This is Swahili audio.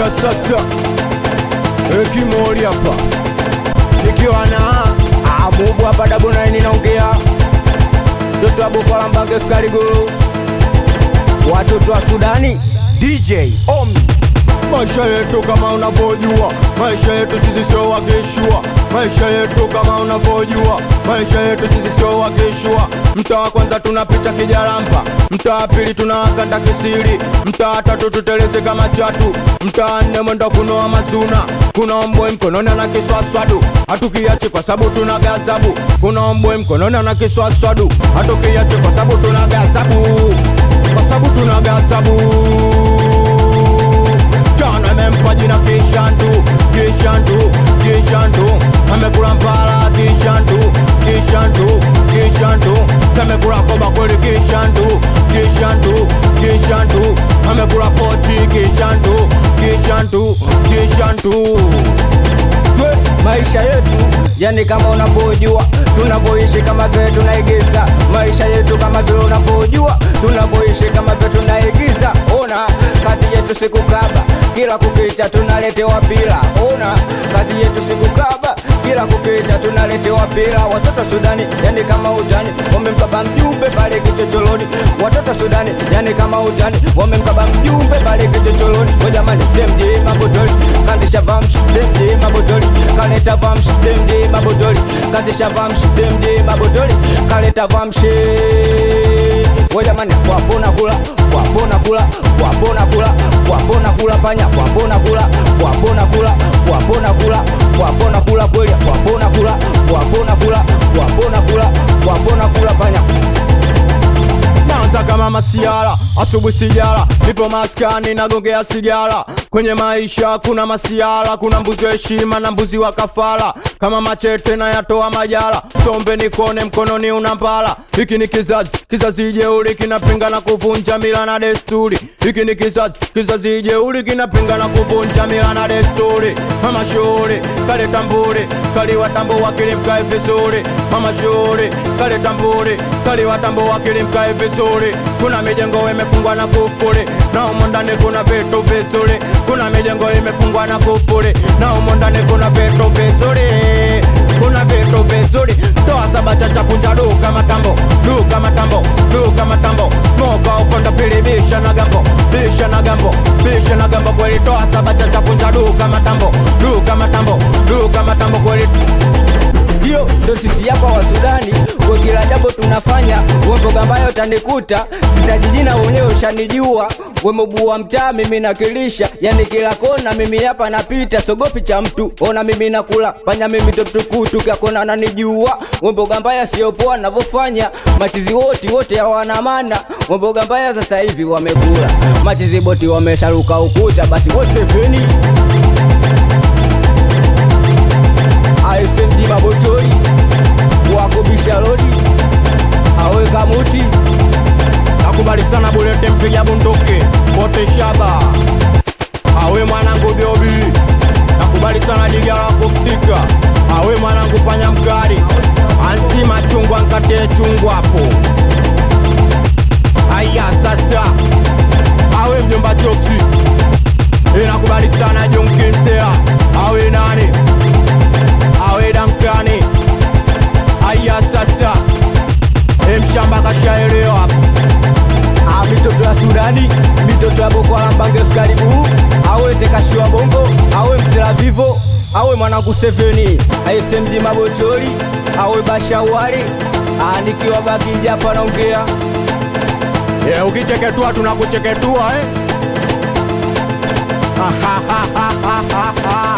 ya sasa ekimoli hapa nikiwa na abubu hapa dabonaini naongea mtoto wa boko la mbange skari guru watoto wa sudani dj omi maisha yetu kama unavyojua maisha yetu sisi sio wakishua maisha yetu kama unavyojua maisha yetu sisi sio wakishua mtaa wa kwanza tunapita kijarampa mtaa wa pili tunawakanda kisiri mtaa wa tatu tuteleze kama chatu mtaa nne mwendo kunoa mazuna kuna ombwe mkononi na kiswaswadu hatukiachi kwa sababu tuna gazabu kuna ombwe mkononi na kiswaswadu hatukiachi kwa sababu tuna gazabu kwa sababu tuna gazabu John amempa jina Kishantu, Kishantu, Kishantu, amekula mpala Kishantu, Kishantu, Kishantu, amekula koba kweli Kishantu, Kishantu, Kishantu, amekula pochi Kishantu, Kishantu, Kishantu. Twe maisha yetu yani kama unavyojua tunavyoishi kama vile tunaigiza maisha yetu kama vile unavyojua tunavyoishi kama vile tunaigiza ona kazi yetu sikukaba kila kukicha tunaletewa pila ona kazi yetu sikukaba kila kukicha tunaletewa pila watoto sudani yani kama utani wamemkaba mjumbe pale kichocholoni watoto sudani yani kama utani wamemkaba mjumbe pale kichocholoni wajamani semje mabotoli kandisha vamshi semje mabotoli kaleta vamshi semje mabotoli kandisha vamshi semje mabotoli kaleta vamshi wajamani wapona kula wapona kula wapona kula wapona kula panya wapona kula wapona kula wapona kula wapona kula kweli wapona kula wapona kula wapona kula wapona kula panya naanza kama masiara asubuhi sijara nipo maskani nagongea sigara kwenye maisha kuna masiara kuna mbuzi wa heshima na mbuzi wa kafara kama machete na yatoa majara sombe nikone mkononi una mpala hiki ni kizazi kizazi jeuri kinapinga na kuvunja mila na desturi hiki ni kizazi kizazi jeuri kinapinga na kuvunja mila na desturi mama shule kale tambure kali watambo wakili mkae vizuri mama shule kale tambure kali watambo wakili mkae vizuri kuna mijengo imefungwa na kufuri na umo ndani kuna vitu vizuri kuna mijengo imefungwa na kufuri na umo ndani kuna vitu vizuri kuna vitu vizuri toa saba chacha punja duka matambo duka matambo duka matambo smoka ukonda pili bisha na gambo bisha na gambo bisha na gambo kweli toa saba chacha punja duka matambo duka matambo duka matambo kweli ndio ndo sisi hapa wa Sudani, kwa kila jambo tunafanya wemboga ambayo tanikuta sitajijina wenyewe ushanijua wemobua mtaa mimi nakilisha, yani kila kona mimi hapa napita, sogopi cha mtu, ona mimi nakula panya mimi toptukutu kakona nanijua wemboga mbaya sio poa navyofanya, machizi wote wote hawana maana, wemboga mbaya sasa hivi wamekula machizi boti wamesharuka ukuta, basi wosefeni ASMD Mabotoli wakubisha rodi awe kamuti nakubali sana bulete mpiga bunduki bote shaba awe mwanangu biobi nakubali sana diga la kufika awe mwanangu panya mkali ansima chungwa nkate chungwa hapo aya sasa awe mjomba choksi inakubali sana jonkimsea awe nani awe dankani aya sasa emshamba kashaelewa hapo Ah, mitoto ya Sudani, mitoto ya Boko Haram Banges karibu, awe tekashiwa bongo, awe msela vivo, awe mwanangu Seveni, ASMD Mabotoli, awe Bashawari, ah, nikiwa baki hapa naongea yeah, ukicheketua tunakucheketua eh?